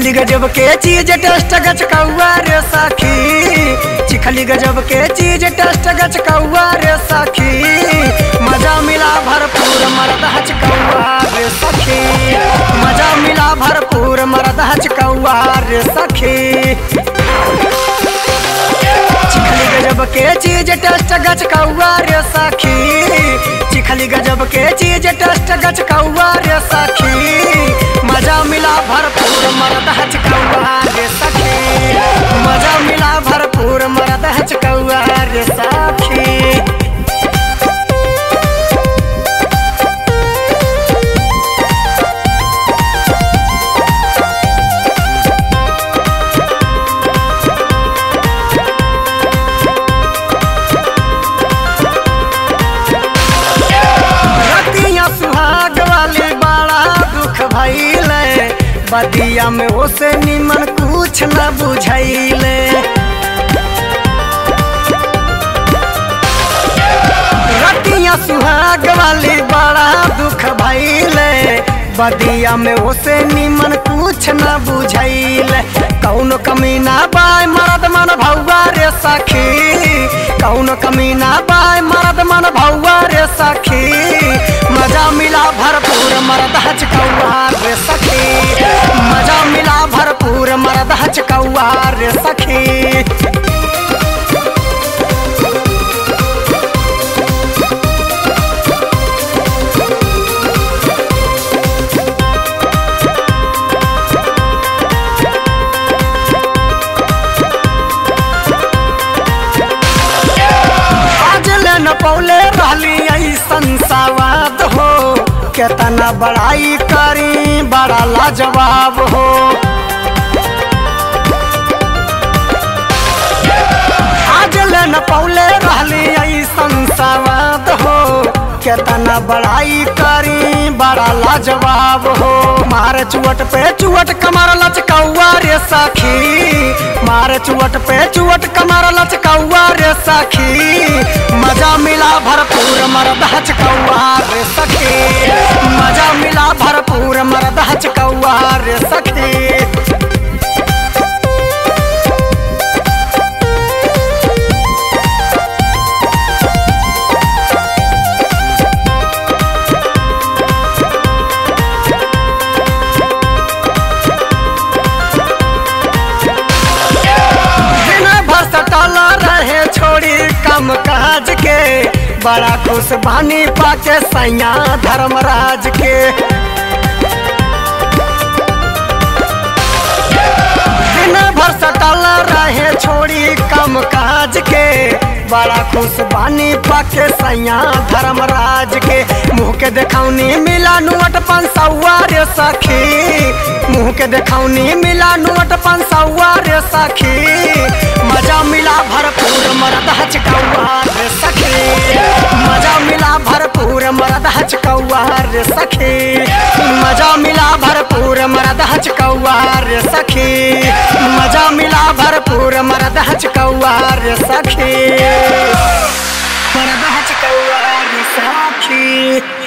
चिखली गजब के चीज टेस्ट गच कौआ रे सखी चिखली गजब के चीज टेस्ट गच कौआ रे सखी मजा मिला भरपूर मरद हच कौआ रे सखी मजा मिला भरपूर मरद हच कौआ रे सखी चिखली गजब के चीज टेस्ट गच कौआ रे सखी चिखली गजब के चीज टेस्ट गच कौआ रे सखी मजा मिला भरपूर मरद हच कौआ रे सखी मजा मिला भरपूर मरद हच कौआ रे सखी रतिया सुहाग वाली बड़ा दुख भइले बदिया में ओसे निमन कुछ न बुझैले रतिया सुहाग वाली बड़ा दुख भइले बदिया में ओसे निमन कुछ न बुझैले कौन कमी ना बाय मरद मन भौवा रे सखी कौन कमी ना बाय मरद मन भौवा रे सखी मजा मिला भरपूर मरद हच कौआ रे सखी मजा मिला भरपूर मरद हच कौआ रे सखी आज ले न पौले रहली ऐसन सवाद हो केतना बड़ाई करी बड़ा लाजवाब हो आज ले न पौले रहली ऐसन सवाद हो केतना बड़ाई करी बड़ा लाजवाब हो मार चुवट पे चुवट कमर लचकौआ रे सखी मार चुवट पे चुवट कमर लचकौआ रे सखी मजा मिला भरपूर मरद हचकौआ रे सखी मजा मिला भरपूर मरद हचकौआ रे सखी दिन भर सटल रहे छोड़ी कम काज के बड़ा खुश बानी पाके सैया धर्मराज के दिन भर सटल रहे छोड़ी कम काज के बड़ा खुश बानी पाके सैया धर्मराज के मुँह के देखौनी मिला नुअट पंसौआ रे सखी मुँह के देखौनी मिला नुअट पंसौआ रे सखी मजा मिला भरपूर मरद हचकौआ रे सखी मजा मिला भरपूर मरद हचकौआ रे सखी मजा मिला भरपूर मरद हचकौआ रे सखी मजा मिला भरपूर मरद हचकौआ रे सखी मरद हचकौआ रे सखी